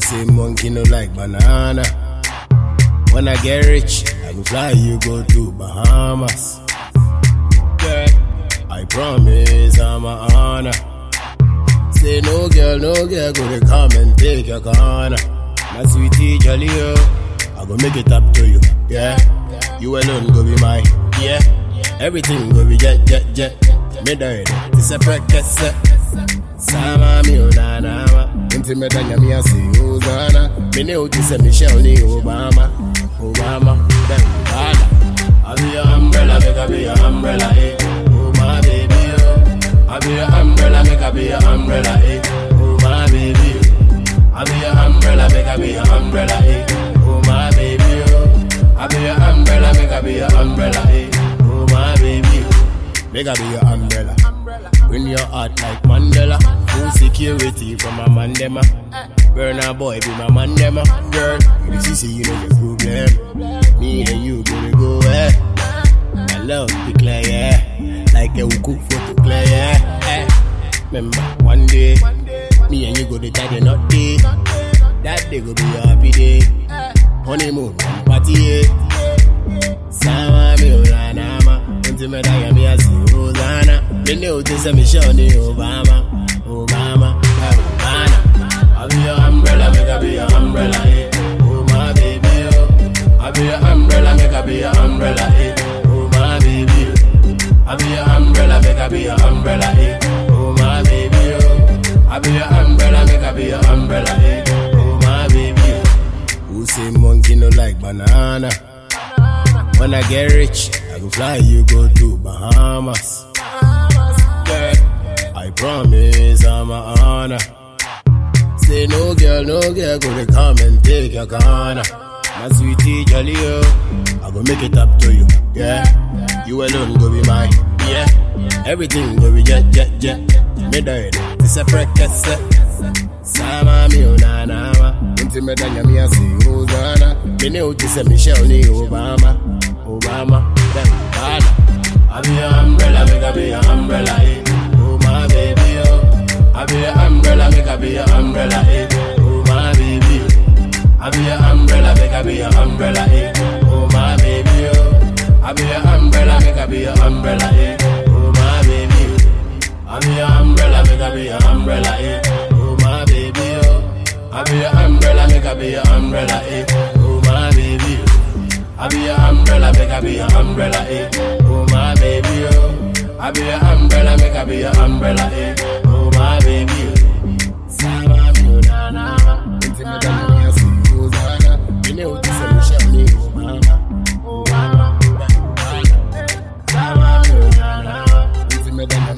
say monkey no like banana? When I get rich, I go fly you go to Bahamas. Girl, I promise I'm a honor. Say no girl, no girl, go to come and take your corner. My sweetie jolly oh, I go make it up to you, yeah. You alone go be mine, yeah. Everything go be jet, jet, jet. Me die, this a practice. Sama mi onana, inti me danya mi asi Hosanna. Me ne uti se Michelle ni Obama, Obama, then Obama. I be your umbrella, make I be your umbrella, eh. Oh my baby, oh. I be your umbrella, make I be your umbrella, eh. Oh my baby, oh. I be your umbrella, make I be your umbrella, eh. Oh my baby, oh. I be your umbrella, make I be your umbrella, eh. Oh my baby, oh. make I be your umbrella. Bring your heart like Mandela. Full security from a mandema. Burn a boy, be my mandema. Girl, you see, see, you know the problem. Me and you gonna go, eh. My love be clear, yeah. Like a cook photo clear, yeah. Eh. Remember, one day, me and you go to tie the knot day. That day go be a happy day. Honeymoon, party, yeah. Sama mi ulanama, unti me daya mi asi Hosanna. Me ne uti se Michelle ni Obama, Obama, Obama. I be your umbrella, make I be your umbrella, eh. Oh my baby, oh. I be your umbrella, make I be your umbrella, eh. Oh my baby, oh. I be your umbrella, make I be your umbrella, eh. Oh my baby, oh. I be your umbrella, make I be your umbrella, eh. Oh my baby, oh. Who say monkey no like banana? When I get rich, I go fly you go to Bahamas. Girl, I promise I'm a honor. Say no girl, no girl, go to come and take your corner. My sweetie jolly oh, I go make it up to you, yeah. You alone go be mine, yeah. Everything go be jet, jet, jet. Me die, this a practice. Sama mi onana, unti me danya mi asi Hosanna. Me ne uti se Michelle ni Obama, Obama, then Obama. I be your umbrella, make I be your umbrella, eh. Oh my baby, oh. I be your umbrella, make I be your umbrella, eh. Oh my baby, oh. I be your umbrella, make I be your umbrella, eh. Oh my baby, oh. I be your umbrella, make I be your umbrella, eh. Oh my baby, oh. I be your umbrella, make I be your umbrella, eh. Oh my baby, oh. I be your umbrella, make I be your umbrella, eh. Oh my baby, oh. I be your umbrella, make I be your umbrella, eh. Oh my baby, oh. I be your umbrella, make I be your umbrella, eh. Oh my baby, oh. Sama mi na na, inti me danya mi asi Hosanna. Me ne uti se Michelle ni Obama, Obama, Obama. Sama mi na na, inti me danya